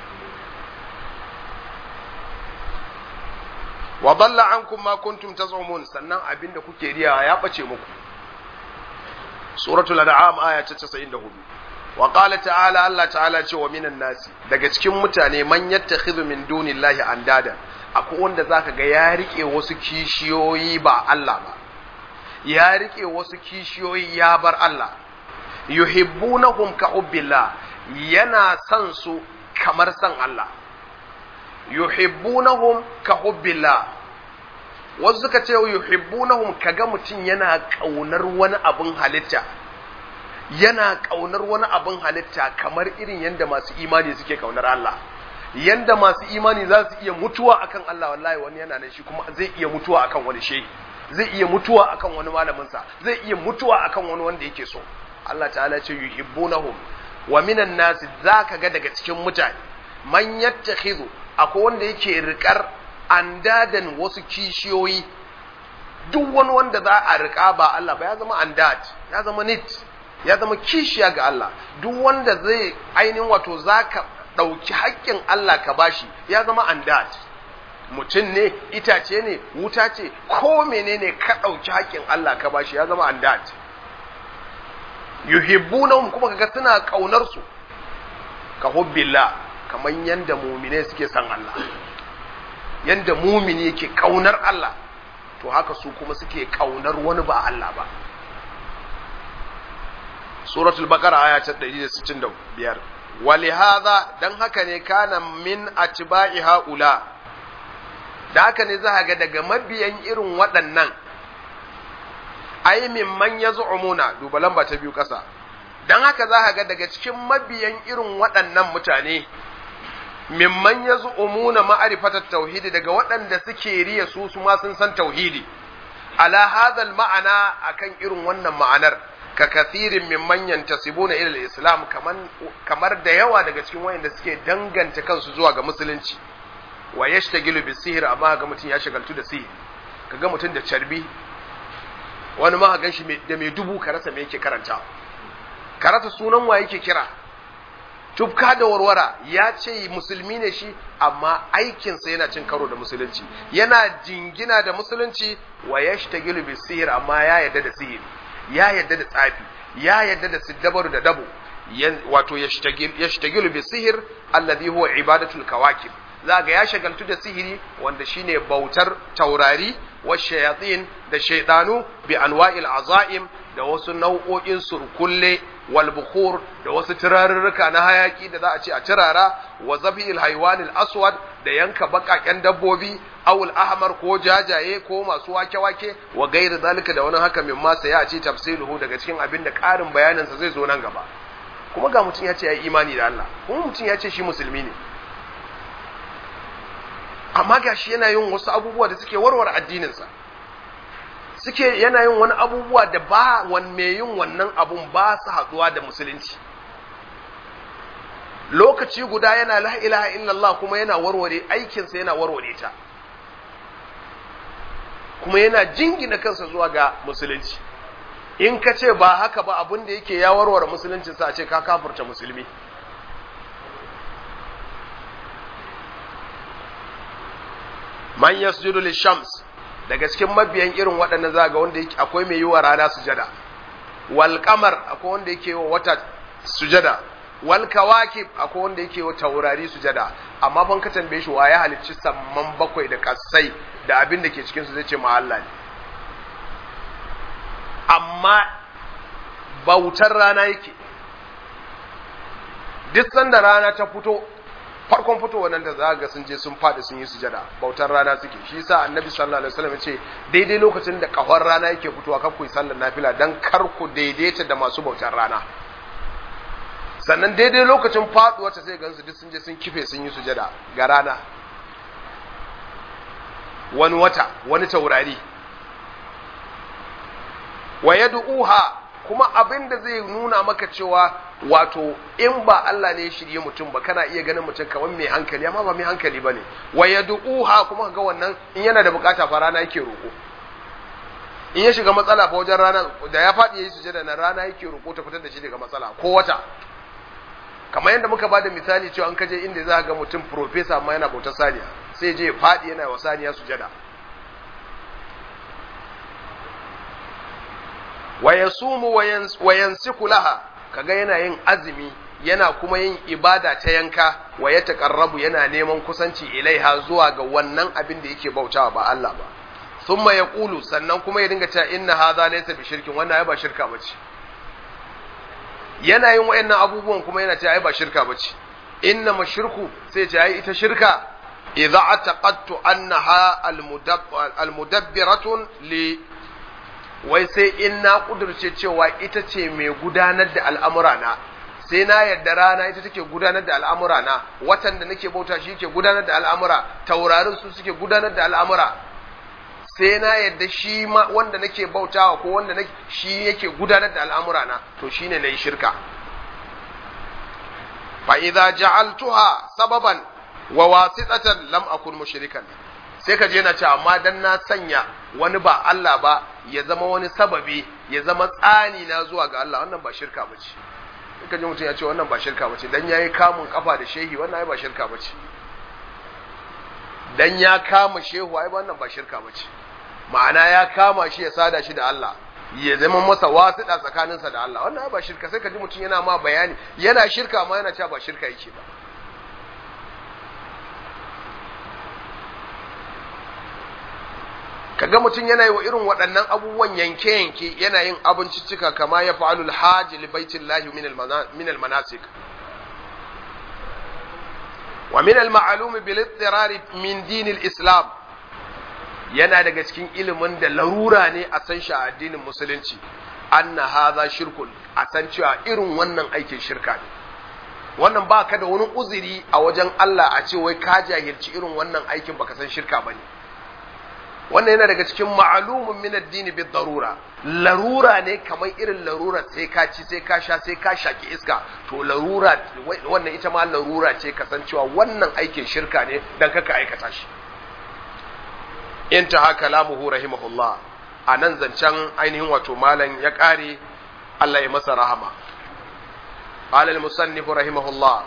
wa dalla ankum ma kuntum tazumun sannan abinda kuke riya ya bace muku suratul an'am aya ta 94 wa qala ta'ala Allah ta'ala ce wa minan nasi daga cikin mutane man yattakhidhu min dunillahi andada akwai wanda zaka ga ya rike wasu kishiyoyi ba Allah ba ya rike wasu kishiyoyi ya bar Allah yuhibbunahum ka hubbillah yana son su kamar san Allah yuhibbunahum ka hubbillah wasu suka ce yuhibbunahum kaga mutum yana kaunar wani abin halitta yana kaunar wani abin halitta kamar irin yadda masu imani suke kaunar Allah yanda masu imani za su iya mutuwa akan Allah wallahi wani yana nan shi kuma zai iya mutuwa akan wani shehi zai iya mutuwa akan wani malaminsa zai iya mutuwa akan wani wanda yake so Allah ta'ala ce yuhibbunahum wa minan nasi zaka ga daga cikin mutane man yattakhidhu akwai wanda yake rikar andadan wasu kishiyoyi duk wani wanda za a rika ba Allah ba ya zama andad ya zama nit ya zama kishiya ga Allah duk wanda zai ainihin wato zaka ɗauki haƙƙin Allah ka bashi ya zama andad mutum ne itace ne wuta ce ko menene ka ɗauki haƙƙin Allah ka bashi ya zama andad yuhibbunahum kuma kaga suna kaunar su ka hubbillah kamar yanda mumine suke son Allah yanda mumini yake kaunar Allah to haka su kuma suke kaunar wani ba Allah ba suratul baqara aya ta 165 walihadha dan haka ne kana min atba'i haula da haka ne za ga daga mabiyan irin waɗannan ai min man yaz'umuna duba lamba ta biyu ƙasa dan haka za ga daga cikin mabiyan irin waɗannan mutane mimman ya zu'umuna ma'arifatar tauhidi daga waɗanda suke riya su su ma sun san tauhidi ala hadhal ma'ana akan irin wannan ma'anar ka kathirin mimman yantasibuna ila islam kaman kamar da yawa daga cikin wayanda suke danganta kansu zuwa ga musulunci wa yashtagilu bis sihr amma ga mutum ya shagaltu da sihiri kaga mutum da carbi wani ma gan shi da mai dubu ka rasa me yake karanta ka rasa sunan wa yake kira tufka da warwara ya ce musulmi ne shi amma aikinsa yana cin karo da musulunci yana jingina da musulunci wa ya shi bi sihir amma ya yadda da sihiri ya yadda da tsafi ya yadda da siddabaru da dabo wato ya shi bi sihir alladhi huwa ibadatul kawakib za ga ya shagaltu da sihiri wanda shine bautar taurari wa shayatin da shaidanu bi anwa'il azaim da wasu nau'o'in surkulle wal bukhur da wasu turarurruka na hayaki da za a ce a turara wa zabil haywanil aswad da yanka bakaken dabbobi awul ahmar ko jajaye ko masu wake-wake wa gairi zalika da wani haka min ma sai ya ce tafsiluhu daga cikin abin da ƙarin bayanin sa zai zo nan gaba kuma ga mutum ya ce ya yi imani da Allah kuma mutum ya ce shi musulmi ne amma gashi yana yin wasu abubuwa da suke warware addinin sa suke yana yin wani abubuwa da ba wan me yin wannan abun ba su haduwa da musulunci lokaci guda yana la ilaha illallah kuma yana warware aikinsa yana warware ta kuma yana jingina kansa zuwa ga musulunci in ka ce ba haka ba abin da yake ya warware musulunci sa a ce ka kafurta musulmi man yasjudu lishams daga cikin mabiyan irin waɗannan zaga wanda yake akwai mai yi wa rana sujada wal qamar akwai wanda yake wa wata sujada wal kawakib akwai wanda yake wa taurari sujada amma ban ka tambaye shi waye halicci samman bakwai da kasai da abin da ke cikin su zai ce ma Allah ne amma bautar rana yake duk sanda rana ta fito farkon fitowa nan da za ga sun je sun faɗi sun yi sujada bautar rana suke shi yasa annabi sallallahu alaihi wasallam ya ce daidai lokacin da kahon rana yake fitowa kar ku yi sallar nafila dan kar ku daidaita da masu bautar rana sannan daidai lokacin faduwa ta sai gansu duk sun je sun kife sun yi sujada ga rana wani wata wani taurari wa yad'uha kuma abin da zai nuna maka cewa wato in ba Allah ne ya shirye mutum ba kana iya ganin mutum kamar mai hankali amma ba mai hankali bane wa yad'uha kuma ga wannan in yana da bukata fa rana yake roko in ya shiga matsala fa wajen rana da ya faɗi yayi sujada na rana yake roko ta fitar da shi daga matsala ko wata kamar yadda muka bada misali cewa an kaje inda za ga mutum professor amma yana bautar saniya sai je faɗi yana wa saniya sujada wa yasumu wa yansiku laha kaga yana yin azumi yana kuma yin ibada ta yanka wa ya taqarrabu yana neman kusanci ilaiha zuwa ga wannan abin da yake bautawa ba Allah ba thumma yaqulu sannan kuma ya dinga cewa inna hadha laysa bi shirkin wannan ai ba shirka bace yana yin wayannan abubuwan kuma yana cewa ai ba shirka bace inna mashirku sai ce ai ita shirka idza ataqattu annaha almudabbiratun li wai sai in na kudurce cewa ita ce mai gudanar da al'amura na sai na yadda rana ita take gudanar da al'amura na watan da nake bauta shi ke gudanar da al'amura taurarin su suke gudanar da al'amura sai na yadda shi ma wanda nake bautawa ko wanda nake shi yake gudanar da al'amura na to shine nayi shirka fa idza ja'altuha sababan wa wasitatan lam akun mushrikan sai ka je na ce amma dan na sanya wani ba Allah ba ya zama wani sababi ya zama tsani na zuwa ga Allah wannan ba shirka bace ka ji mutum ya ce wannan ba shirka bace dan yayi kamun kafa da shehi wannan ai ba shirka bace dan ya kama shehu ai wannan ba shirka bace ma'ana ya kama shi ya sada shi da Allah ya zama masa wasiɗa tsakaninsa da Allah wannan ai ba shirka sai ka ji mutum yana ma bayani yana shirka amma yana cewa ba shirka yake ba kaga mutum yana yi wa irin waɗannan abubuwan yanke-yanke yana yin abinciccika kama ya fa'alu alhaji li baitin lahi min almanasik wa min alma'alumi bil ittirari min dinil islam yana daga cikin ilimin da larura ne a san shi a addinin musulunci anna hadha shirkun a san cewa irin wannan aikin shirka ne wannan ba ka da wani uzuri a wajen Allah a ce wai ka jahilci irin wannan aikin baka san shirka bane wannan yana daga cikin ma'alumin min addini bi darura larura ne kamar irin larura sai ka ci sai ka sha sai ka shaki iska to larura wannan ita ma larura ce kasancewa wannan aikin shirka ne dan kaka aikata shi intaha kalamuhu rahimahullah anan zancen ainihin wato malam ya kare Allah ya masa rahama قال المصنف رحمه الله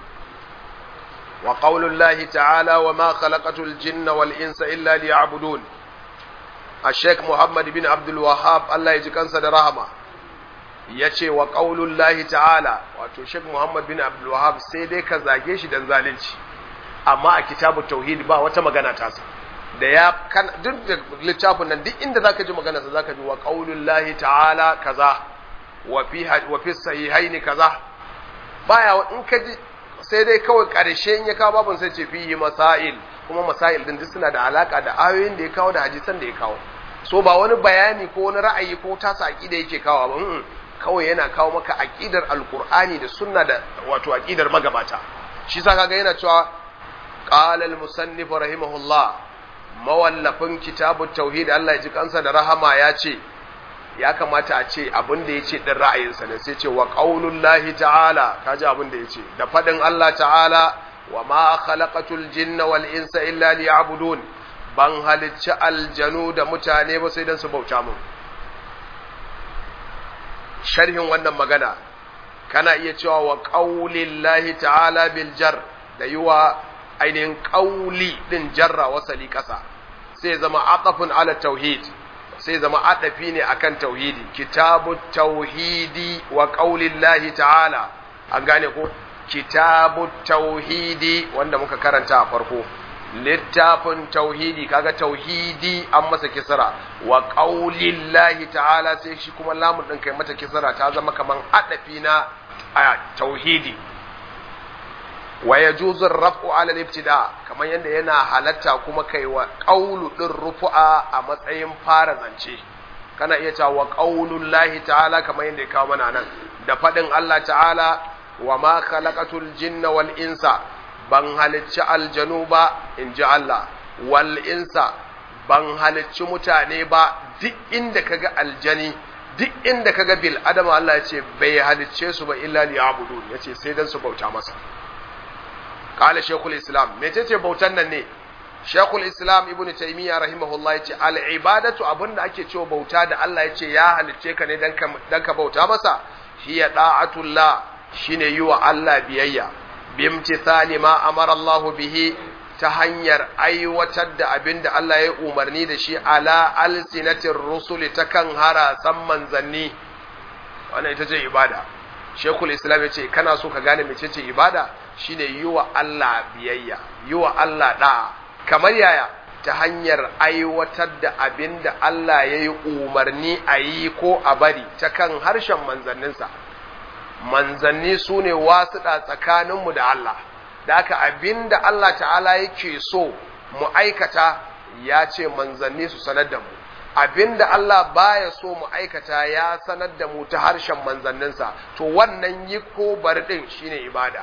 وقول الله تعالى وما خلقت الجن والإنس إلا ليعبدون الشيخ محمد بن عبد الوهاب الله يجي كنسا رحمة yace wa qaulullahi ta'ala wato Sheikh Muhammad bin Abdul Wahhab sai dai ka zage shi dan zalunci amma a kitabut tauhid ba wata magana ta sa da ya kan duk da littafin nan duk inda zaka ji magana sa zaka ji wa qaulullahi ta'ala kaza wa fi wa fi sahihaini kaza baya in ka ji sai dai kawai ƙarshe in ya kawo babun sai ce fihi masail kuma masail din duk suna da alaka da ayoyin da ya kawo da hadisan da ya kawo so ba wani bayani ko wani ra'ayi ko tasa aqida yake kawo ba kawai yana kawo maka aqidar alqur'ani da sunna da wato aqidar magabata shi sa kaga yana cewa qala al-musannif rahimahullah mawallafin kitabut tauhid Allah ya ji kansa da rahama ya ce ya kamata a ce abin da ya ce ɗin ra'ayinsa ne sai ce wa ƙaunullahi ta'ala ka ji abin da ya ce da faɗin Allah ta'ala wa ma khalaqatul jinna wal insa illa liya'budun ban halicci aljanu da mutane ba sai dan su bauta mun sharhin wannan magana kana iya cewa wa ƙaulillahi ta'ala bil jar da yiwa ainihin ƙauli ɗin jarra wasali ƙasa sai zama aqafun ala tauhid sai zama adafi ne akan tauhidi kitabu tauhidi wa qaulillahi ta'ala an gane ko kitabu tauhidi wanda muka karanta a farko littafin tauhidi kaga tauhidi an masa kisra wa qaulillahi ta'ala sai shi kuma lamun din kai mata kisra ta zama kaman adafi na a tauhidi wa yajuzu ar-raf'u 'ala al-ibtida kamar yanda yana halatta kuma kai wa qaulu din rufu'a a matsayin fara zance kana iya cewa wa qaulullahi ta'ala kamar yanda ya kawo mana nan da fadin Allah ta'ala wa ma khalaqatul jinna wal insa ban halicci aljanu ba in ji Allah wal insa ban halicci mutane ba duk inda kaga aljani duk inda kaga bil adama Allah ya ce bai halicce su ba illa liya'budun yace sai dan su bauta masa قال شيخ الإسلام متى بوتان ne Sheikhul Islam Ibn Taymiyyah rahimahullah yace al-ibadatu abinda ake cewa bauta da Allah yace ya halicce ka ne dan ka dan ka bauta masa hiya da'atullah shine yi wa Allah biyayya bimtithali ma amara Allah bihi ta hanyar aiwatar da abinda Allah ya umarni da shi ala alsinatir rusuli ta kan harasan manzanni wannan ita ce ibada Sheikhul Islam yace kana so ka gane mecece ibada shine yi wa Allah biyayya yi wa Allah da'a kamar yaya ta hanyar aiwatar da abin da Allah ya yi umarni a yi ko a bari ta kan harshen manzanninsa manzanni su ne wasuɗa tsakaninmu da Allah da aka abin da Allah ta'ala yake so mu aikata ya ce manzanni su sanar da mu abin da Allah baya so mu aikata ya sanar da mu ta harshen manzanninsa to wannan yi ko bari ɗin shine ibada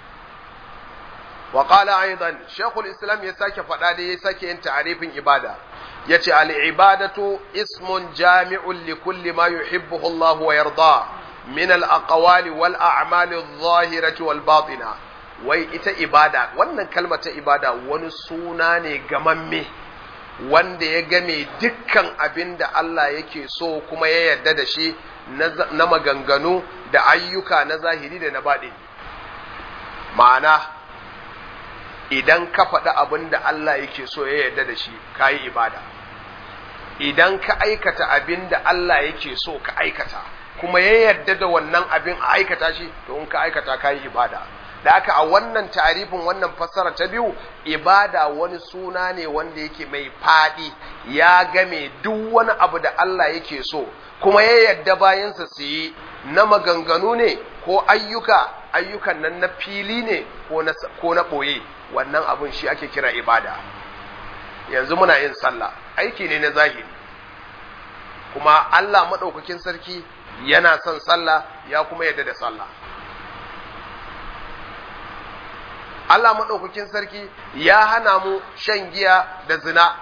وقال أيضا شيخ الإسلام يساك فدادي يساك إن تعريف إبادة يتي العبادة اسم جامع لكل ما يحبه الله ويرضاه من الأقوال والأعمال الظاهرة والباطنة wai ita ibada wannan kalmar ta ibada wani suna ne gamamme wanda ya game dukkan abin da Allah yake so kuma ya yarda da shi na maganganu da ayyuka na zahiri da na baɗi ma'ana idan ka faɗi abin da Allah yake so ya yarda da shi ka yi ibada idan ka aikata abin da Allah yake so ka aikata kuma ya yarda da wannan abin a aikata shi to in ka aikata ka yi ibada da haka a wannan tarifin wannan fassara ta biyu ibada wani suna ne wanda yake mai faɗi ya game duk wani abu da Allah yake so kuma ya yarda bayansa su yi na maganganu ne ko ayyuka ayyukan nan na fili ne ko na ɓoye wannan abin shi ake kira ibada yanzu muna yin sallah aiki ne na zahiri kuma Allah maɗaukakin sarki yana son sallah ya kuma yadda da sallah Allah maɗaukakin sarki ya hana mu shan giya da zina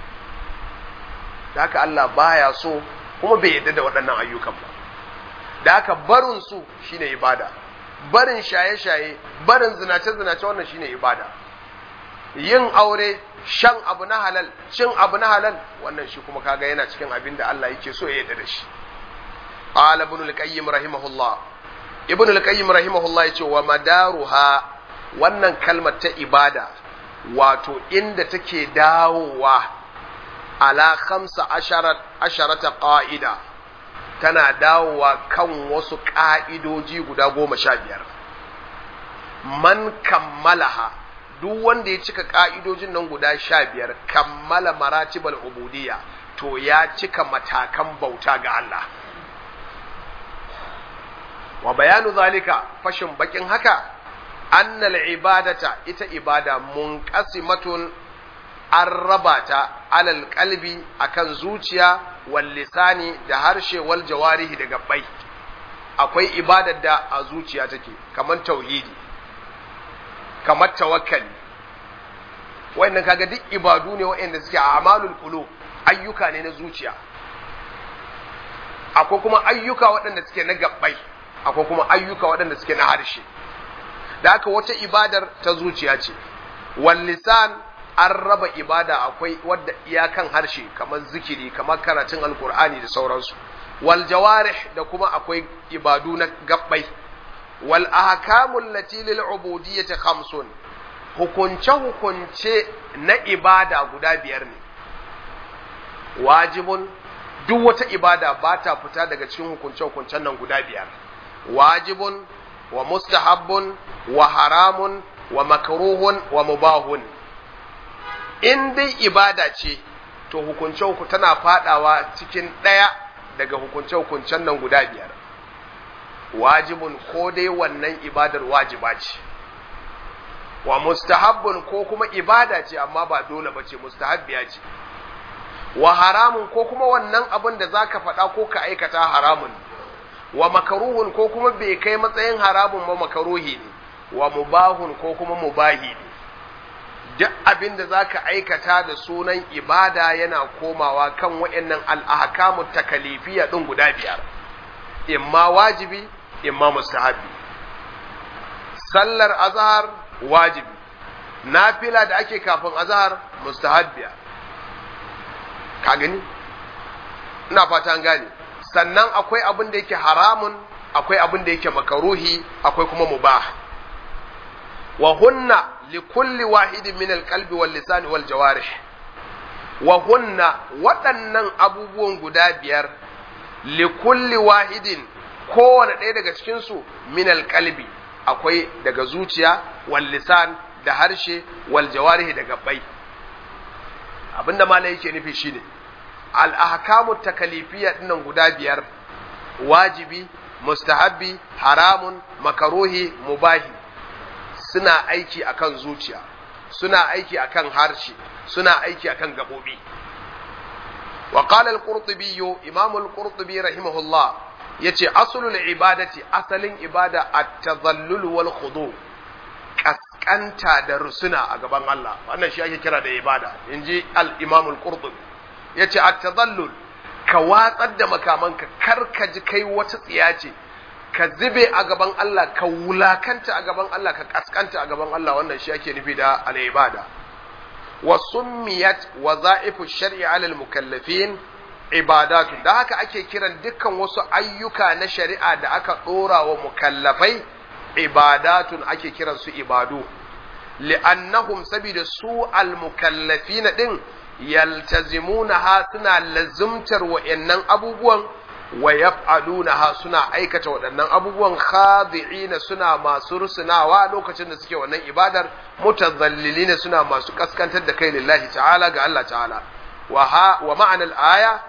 da haka Allah baya so kuma bai yadda da waɗannan ayyukan ba da haka barin su shine ibada barin shaye-shaye barin zinace-zinace wannan shine ibada yin aure shan abu na halal cin abu na halal wannan shi kuma kaga yana cikin abin da Allah yake so ya yarda da shi qala ibn al-qayyim rahimahullah ibn al-qayyim rahimahullah yace wa madaruha wannan kalmar ta ibada wato inda take dawowa ala khamsa asharata qa'ida tana dawowa kan wasu ƙa'idoji guda goma sha biyar. Man kammalaha duk wanda ya cika ƙa'idojin nan guda sha biyar kammala maratibal ubudiyya to ya cika matakan bauta ga Allah. Wa bayanu zalika fashin bakin haka annal ibadata ita ibada munqasimatun an raba ta alal qalbi akan zuciya wal lisani da harshe wal jawarihi da gabbai akwai ibadar da a zuciya take kamar tauhidi kamar tawakkali wayannan kaga duk ibadu ne wayanda suke a amalul qulub ayyuka ne na zuciya akwai kuma ayyuka waɗanda suke na gabbai akwai kuma ayyuka waɗanda suke na harshe da haka wata ibadar ta zuciya ce wal lisan an raba ibada akwai wadda iyakan harshe kamar zikiri kamar karatun alkur'ani da sauransu wal jawarih da kuma akwai ibadu na gabbai wal ahkamul lati lil ubudiyyati khamsun hukunce hukunce na ibada guda biyar ne wajibun duk wata ibada ba ta fita daga cikin hukunce hukuncen nan guda biyar wajibun wa mustahabbun wa haramun wa makruhun wa mubahun in dai ibada ce to hukunce hukunce tana fadawa cikin ɗaya daga hukunce hukuncen nan guda biyar wajibun ko dai wannan ibadar wajiba ce wa mustahabbun ko kuma ibada ce amma ba dole ba ce mustahabbiya ce wa haramun ko kuma wannan abin da zaka faɗa ko ka aikata haramun wa makaruhun ko kuma bai kai matsayin haramun ba makaruhi ne wa mubahun ko kuma mubahi ne duk abin da zaka aikata da sunan ibada yana komawa kan waɗannan al'ahkamu takalifiya ɗin guda biyar imma wajibi imma mustahabi sallar azhar wajibi nafila da ake kafin azhar mustahabbiya ka gani ina fata an gane sannan akwai abin da yake haramun akwai abin da yake makaruhi akwai kuma mubah wa hunna li kulli wahidin min alqalbi wal lisani wal jawarih wa hunna waɗannan abubuwan guda biyar li kulli wahidin kowane ɗaya daga cikin su min alqalbi akwai daga zuciya wal lisan da harshe wal jawarih da gabbai abinda malai yake nufi shine al ahkamu takalifiyya dinnan guda biyar wajibi mustahabbi haramun makaruhi mubahi suna aiki akan zuciya suna aiki akan harshe suna aiki akan gabobi wa qala al-qurtubi imam al-qurtubi rahimahullah yace aslul ibadati asalin ibada at-tadhallul wal khudu kaskanta da rusuna a gaban Allah wannan shi ake kira da ibada inji al-imam al-qurtubi yace at-tadhallul ka watsar da makamanka kar ka ji kai wata tsiya ce ka zube a gaban Allah ka wulakanta a gaban Allah ka kaskanta a gaban Allah wannan shi ake nufi da al-ibada wa summiyat waza'ifu shar'i 'ala al-mukallafin ibadatu da haka ake kiran dukkan wasu ayyuka na shari'a da aka dora wa mukallafai ibadatun ake kiran su ibadu li'annahum sabida su al-mukallafin din yaltazimunaha suna lazumtar wa'annan abubuwan wa yaf'alunaha suna aikata waɗannan abubuwan khadi'ina suna masu rusunawa lokacin da suke wannan ibadar mutazallilina suna masu kaskantar da kai lillahi ta'ala ga Allah ta'ala wa ha wa ma'anar aya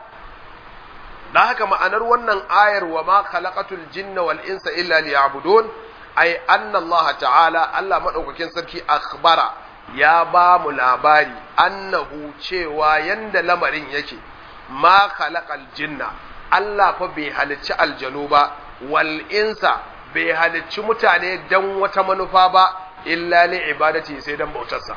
da haka ma'anar wannan ayar wa ma khalaqatul jinna wal insa illa liya'budun ay anna Allah ta'ala Allah madaukakin sarki akhbara ya ba mu labari annahu cewa yanda lamarin yake ma khalaqal jinna Allah fa bai halicci aljanu ba wal insa bai halicci mutane dan wata manufa ba illa li ibadati sai dan bautarsa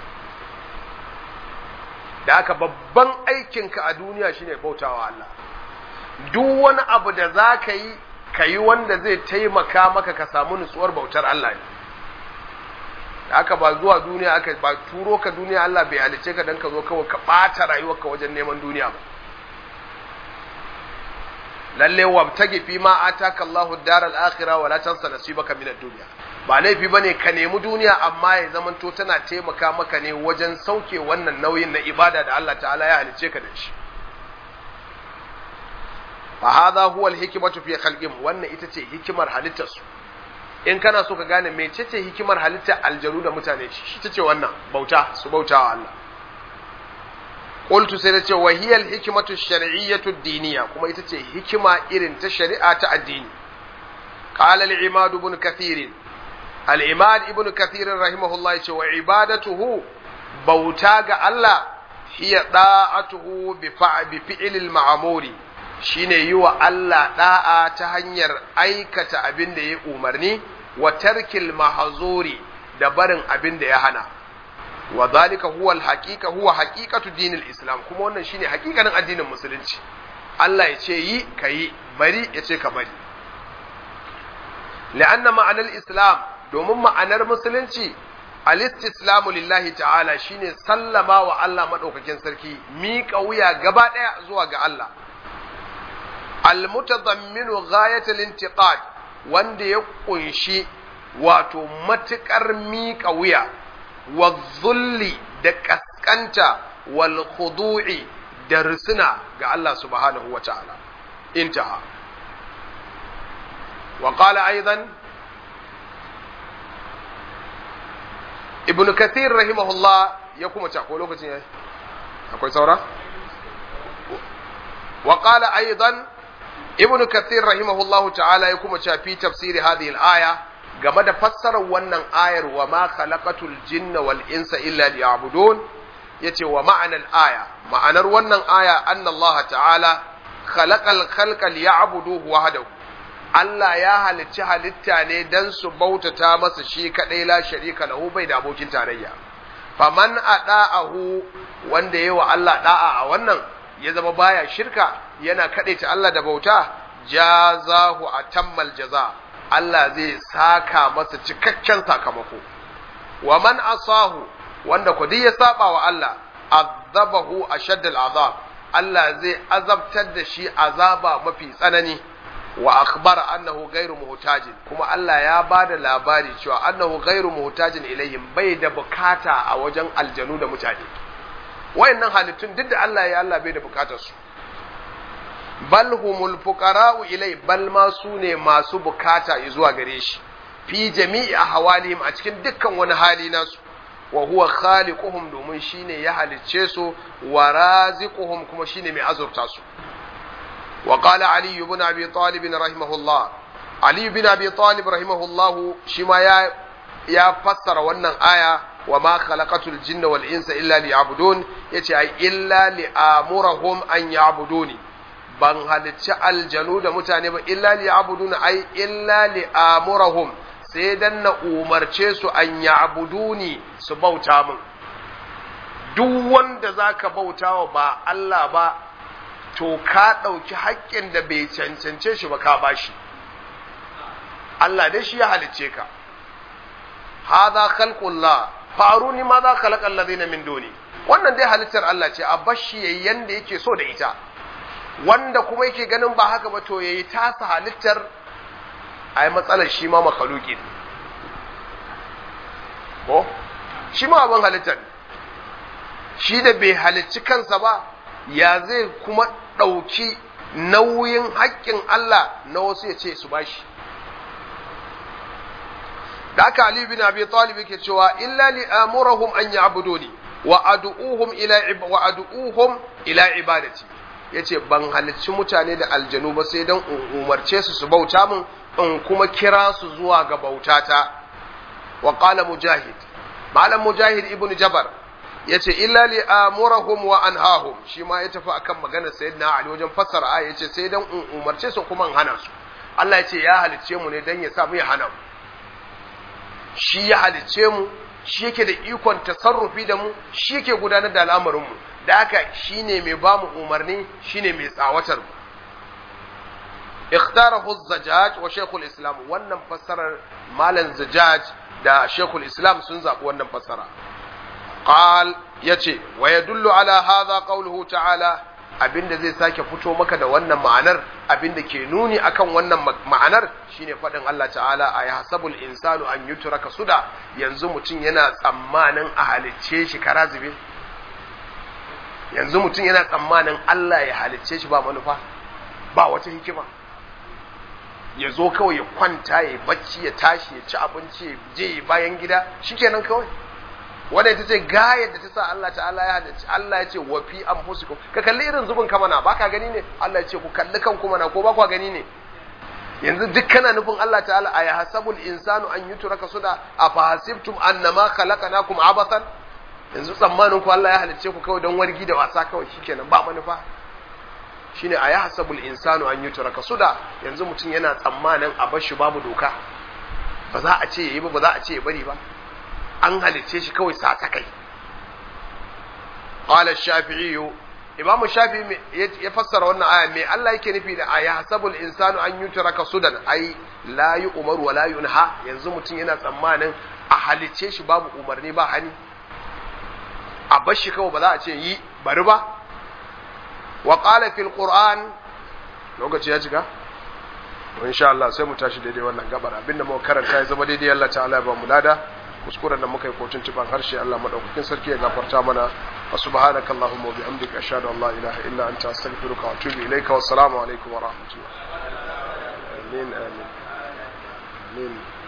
da haka babban aikinka a duniya shine bautawa Allah duk wani abu da za ka yi ka yi wanda zai taimaka maka ka samu nutsuwar bautar Allah ne da haka ba zuwa duniya aka ba turo ka duniya Allah bai halice ka dan ka zo kawai ka ɓata rayuwarka wajen neman duniya ba lalle wabtagi fi ma ataka Allahu daral akhirah wala tansa nasibaka minad dunya ba laifi bane ka nemi duniya amma ya zamanto tana taimaka maka ne wajen sauke wannan nauyin na ibada da Allah ta'ala ya halice ka da shi fa hadha huwa al-hikmatu fi khalqihim wannan ita ce hikimar halittar su in kana so ka gane mecece hikimar halittar aljanu da mutane shi ita ce wannan bauta su bautawa Allah qultu sai nace wa hiya al-hikmatu ash-shar'iyyatu ad-diniyya kuma ita ce hikima irin ta shari'a ta addini qala al-imad ibn kathir al-imad ibnu kathir rahimahullah yace wa ibadatuhu bauta ga Allah hiya da'atuhu bi bi fi'lil ma'muri shine yi wa Allah da'a ta hanyar aikata abin da ya umarni wa tarkil mahzuri da barin abin da ya hana wa zalika huwa al-haqiqa huwa haqiqatu dinil islam kuma wannan shine haƙiƙanin addinin musulunci Allah ya ce yi ka yi bari ya ce ka bari la'anna ma'anar islam domin ma'anar musulunci al-istislamu lillahi ta'ala shine sallama wa Allah madaukakin sarki miƙa wuya gaba ɗaya zuwa ga Allah al-mutadamminu ghayatul intiqad wanda ya kunshi wato matukar miƙa wuya wa zulli da kaskanta wal khudu'i da risina ga Allah subhanahu wa ta'ala intaha wa qala aidan ibn kathir rahimahullah ya kuma ce ko lokacin yayi akwai saura wa qala aidan ibn kathir rahimahullahu ta'ala ya kuma ce fi tafsiri hadhihi al-aya game da fassarar wannan ayar wa ma khalaqatul jinna wal insa illa liya'budun yace wa ma'anar aya ma'anar wannan aya anna Allah ta'ala khalaqal khalqa liya'buduhu wahdahu Allah ya halicci halitta ne dan su bautata masa shi kadai la sharika lahu bai da abokin tarayya faman ada'ahu wanda yayi wa Allah da'a a wannan ya zama baya shirka yana kadaita Allah da bauta jazahu atammal jaza Allah zai saka masa cikakken sakamako wa man asahu wanda ku ya saba wa Allah azabahu ashaddal azab Allah zai azabtar da shi azaba mafi tsanani wa akhbara annahu ghairu muhtajin kuma Allah ya bada labari cewa annahu ghairu muhtajin ilaihim bai da bukata a wajen aljanu da mutane wayannan halittun duk da Allah ya Allah bai da bukatar su bal humul fuqara'u ilai bal ma su ne masu bukata zuwa gare shi fi jami'i ahwalihim a cikin dukkan wani hali nasu wa huwa khaliquhum domin shine ya halicce su wa raziquhum kuma shine mai azurta su wa qala ali ibn abi talib rahimahullah ali ibn abi talib rahimahullah shi ma ya ya fassara wannan aya wa ma khalaqatul jinna wal insa illa liya'budun yace ai illa li'amurahum an ya'buduni ban halicci aljanu da mutane ba illa liya'buduna ai illa li'amurahum sai dan na umarce su an ya'buduni su bauta min duk wanda zaka bauta wa ba Allah ba to ka ɗauki haƙƙin da bai cancance shi ba ka bashi Allah dai shi ya halicce ka hadha khalqullah faruni ma za khalaqa alladhina min duni wannan dai halittar Allah ce a bashi yayin yanda yake so da ita wanda kuma yake ganin ba haka ba to yayi tasa halittar ai matsalar shi ma makhluqin ko shi ma abin halittar shi da bai halicci kansa ba ya zai kuma ɗauki nauyin haƙƙin Allah na wasu ya ce su bashi da aka Ali bin Abi Talib yake cewa illa li amurahum an ya'buduni wa ad'uhum ila wa ad'uhum ila ibadati yace ban halicci mutane da aljanu ba sai dan umarce su su bauta min in kuma kira su zuwa ga bautata wa qala mujahid malam mujahid ibn jabar yace illa li amurahum wa anhahum shi ma ya tafi akan maganar sayyidina ali wajen fassara aya yace sai dan umarce su kuma in hana su Allah yace ya halicce mu ne dan ya sa mu ya hana mu shi ya halicce mu shi yake da ikon tasarrufi da mu shi yake gudanar da al'amarin mu da haka shine mai ba mu umarni shine mai tsawatar mu ikhtarahu az-zajjaj wa shaykhul islam wannan fassarar malam zajjaj da shaykhul islam sun zabi wannan fassara qal yace wa yadullu ala hadha qawluhu ta'ala abinda zai sake fito maka da wannan ma'anar abinda ke nuni akan wannan ma'anar shine faɗin Allah ta'ala a yahsabul insanu an yutraka suda yanzu mutum yana tsammanin a halicce shi karazibe yanzu mutum yana tsammanin Allah ya halicce shi ba manufa ba wata hikima ya zo kawai ya kwanta ya bacci ya tashi ya ci abinci ya je bayan gida shikenan kawai wanda ita ce gayar da ta sa Allah ta'ala ya halicci Allah ya ce wa fi anfusikum ka kalli irin zubin ka mana baka gani ne Allah ya ce ku kalli kanku mana ko ba ku gani ne yanzu duk kana nufin Allah ta'ala a yahsabul insanu an yutraka suda afa hasibtum annama khalaqnakum abathan yanzu tsammanin ku Allah ya halicce ku kawai don wargi da wasa kawai shikenan ba manufa shine a yahsabul insanu an yutraka suda yanzu mutum yana tsammanin a bar shi babu doka ba za a ce yayi ba ba za a ce ya bari ba an halicce shi kawai sa ta kai qala shafi'i imam shafi'i ya fassara wannan aya me Allah yake nufi da aya hasabul insanu an yutraka sudan ai la yu'mar wa la yunha yanzu mutum yana tsammanin a halicce shi babu umarni ba hani a bar shi kawai ba za a ce yi bari ba wa qala fil qur'an lokaci ya cika to insha Allah sai mu tashi daidai wannan gabar abinda muka karanta ya zama daidai Allah ta'ala ya ba mu lada kuskuren da muka yi kotun tuban harshe Allah madaukakin sarki ya gafarta mana wa subhanaka allahumma wa bihamdika ashhadu an la ilaha illa anta astaghfiruka wa atubu ilayka wa assalamu alaikum wa rahmatullah amin amin amin